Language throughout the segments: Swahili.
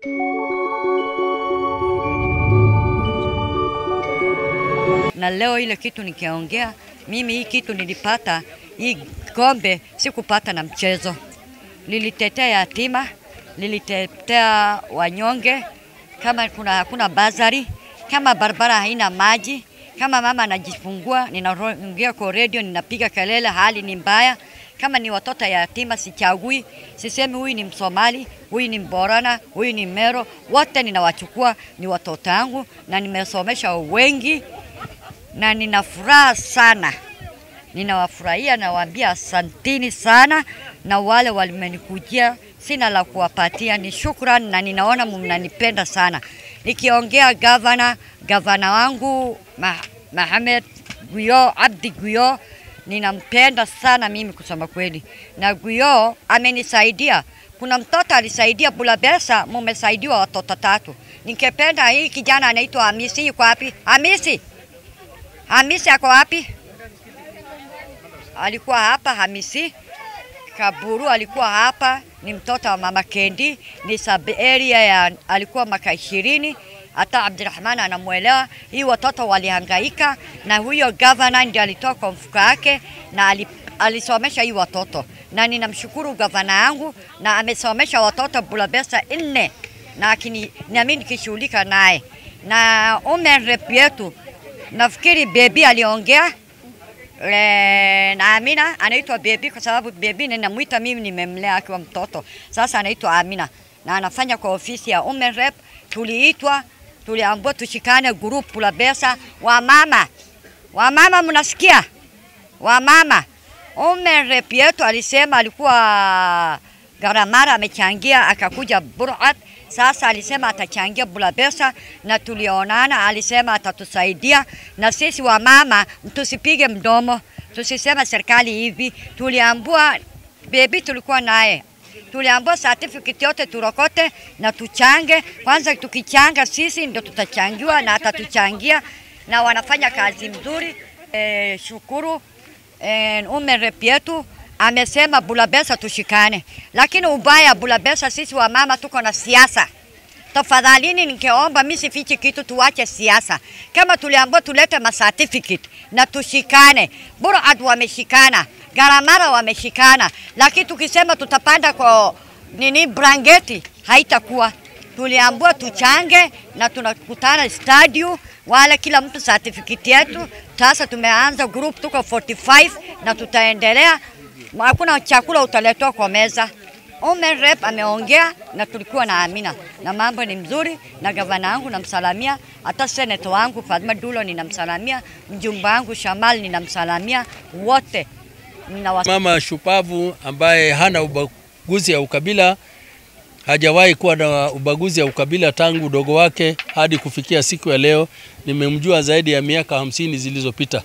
na leo ile kitu nikiongea mimi, hii kitu nilipata, hii kombe sikupata na mchezo, lilitetea yatima, lilitetea wanyonge, kama kuna hakuna bazari, kama barabara haina maji, kama mama anajifungua, ninaongea kwa redio, ninapiga kelele, hali ni mbaya. Kama ni watoto yatima, sichagui, sisemi huyu ni Msomali, huyu ni Mborana, huyu ni Mero, wote ninawachukua, ni watoto wangu na nimesomesha wengi na nina furaha sana, ninawafurahia, nawaambia asantini sana, na wale walimenikujia, sina la kuwapatia, ni shukrani, na ninaona mnanipenda sana. Nikiongea gavana, gavana wangu Mohamed Guyo Abdi Guyo, ninampenda sana mimi kusema kweli, na Guyo amenisaidia. Kuna mtoto alisaidia Bulabesa, mumesaidiwa watoto tatu. Nikipenda hii kijana anaitwa Hamisi, yuko wapi? Hamisi, Hamisi ako wapi? Alikuwa hapa Hamisi Kaburu alikuwa hapa, ni mtoto wa mama Kendi, ni sub area ya alikuwa maka ishirini. Hata Abdurahman anamwelewa. Hii watoto walihangaika, na huyo gavana ndio alitoa kwa mfuko yake na alisomesha hii watoto, na ninamshukuru gavana yangu, na amesomesha watoto Bulabesa nne, na akini nami nikishughulika naye na women rep yetu nafikiri bebi aliongea e, na Amina anaitwa bebi kwa sababu bebi ninamwita mimi, nimemlea akiwa mtoto. Sasa anaitwa Amina na anafanya kwa ofisi ya women rep. Tuliitwa, tuliambiwa tushikane group la pesa. Wamama, wamama, mnasikia? Wamama, women rep yetu alisema alikuwa Garamara amechangia akakuja Burat sasa alisema atachangia Bulabesa na tulionana, alisema atatusaidia na sisi wamama, tusipige mdomo, tusisema serikali hivi. Tuliambua bebi, tulikuwa naye tuliambua certificate yote turokote na tuchange kwanza. Tukichanga sisi ndio tutachangiwa na atatuchangia, na wanafanya kazi mzuri. E, shukuru e, ume rep yetu amesema Bulabesa tushikane, lakini ubaya Bulabesa, sisi wa mama tuko na siasa. Tafadhalini, ningeomba mimi sifichi kitu, tuwache siasa. Kama tuliambiwa tulete ma certificate na tushikane, Burad wameshikana, Garamara wameshikana, lakini tukisema tutapanda kwa nini brangeti haitakuwa. Tuliambiwa tuchange na tunakutana stadium, wale kila mtu certificate yetu. Sasa tumeanza group, tuko 45 na tutaendelea hakuna chakula utaletwa kwa meza. Women rep ameongea na tulikuwa na Amina na mambo ni mzuri, na gavana wangu namsalamia, hata senato wangu Fatma Dulo ninamsalamia, mjumba wangu Shamal ninamsalamia, wote ninawas... Mama shupavu ambaye hana ubaguzi ya ukabila, hajawahi kuwa na ubaguzi ya ukabila tangu udogo wake hadi kufikia siku ya leo. Nimemjua zaidi ya miaka hamsini zilizopita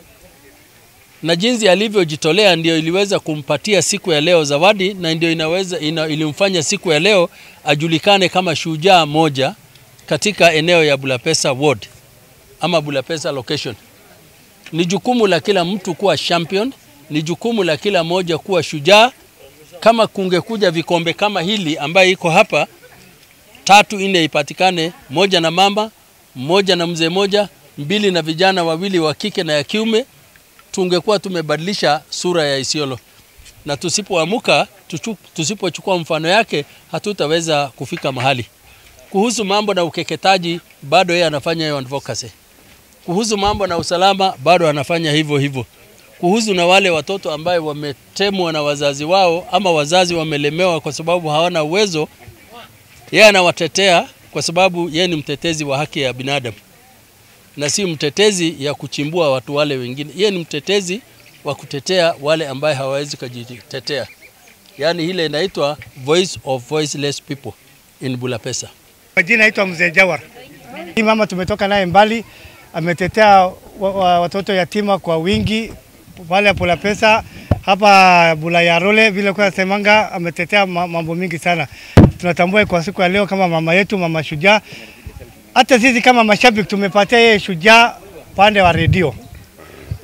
na jinsi alivyojitolea ndio iliweza kumpatia siku ya leo zawadi, na ndio inaweza ina, ilimfanya siku ya leo ajulikane kama shujaa moja katika eneo ya Bulapesa ward ama Bulapesa location. Ni jukumu la kila mtu kuwa champion, ni jukumu la kila moja kuwa shujaa. Kama kungekuja vikombe kama hili ambaye iko hapa, tatu nne ipatikane, moja na mama, moja na mzee moja, mbili na vijana wawili wa kike na ya kiume tungekuwa tumebadilisha sura ya Isiolo, na tusipoamuka, tusipochukua mfano yake, hatutaweza kufika mahali. Kuhusu mambo na ukeketaji, bado yeye anafanya hiyo advocacy. Kuhusu mambo na usalama, bado anafanya hivyo hivyo. Kuhusu na wale watoto ambaye wametemwa na wazazi wao ama wazazi wamelemewa kwa sababu hawana uwezo, yeye anawatetea kwa sababu yeye ni mtetezi wa haki ya binadamu na si mtetezi ya kuchimbua watu wale wengine. Yeye ni mtetezi wa kutetea wale ambaye hawawezi kujitetea, yaani ile inaitwa voice of voiceless people in Bulapesa. Majina naitwa Mzee Jawar. Hii mama tumetoka naye mbali, ametetea wa, wa, watoto yatima kwa wingi pale Bulapesa hapa Bulayarole, vile kwa semanga, ametetea mambo mingi sana. Tunatambua kwa siku ya leo kama mama yetu, mama shujaa hata sisi kama mashabiki tumepatia yeye shujaa pande wa redio.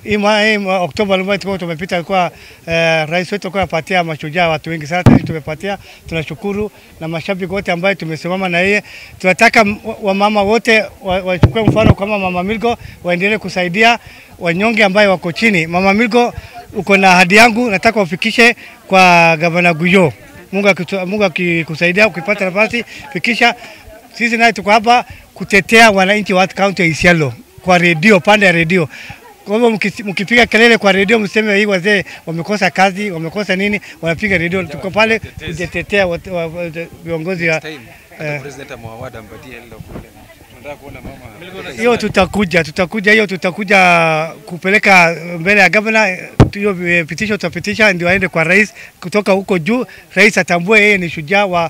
hii mwa- hii mwa- Oktoba ambayo tulikuwa tumepita alikuwa eh, rais wetu alikuwa anapatia mashujaa watu wengi sana, sisi tumepatia, tunashukuru na mashabiki wote ambayo tumesimama na yeye. Tunataka m- wa- wamama wote wa- wachukue mfano kama Mama Milko, waendelee kusaidia wanyonge ambayo wako chini. Mama Milko, uko na ahadi yangu, nataka ufikishe kwa gavana Guyo. Mungu akitu- Mungu akikusaidia ukipata nafasi fikisha. Sisi naye tuko hapa kutetea wananchi wa kaunti ya Isiolo kwa redio, pande ya redio. Kwa hivyo mkisi- mkipiga kelele kwa redio, mseme hii wazee wamekosa kazi, wamekosa nini, wanapiga redio. Tuko pale kutetea wat- wa- wa- viongozi wa time eh. hata president amewawada ampatie hilo kule. Tunataka kuona mama hiyo tutakuja, tutakuja hiyo tutakuja kupeleka mbele ya gavana. Hiyo eh, pitisho tutapitisha ndio aende kwa rais, kutoka huko juu rais atambue yeye ni shujaa wa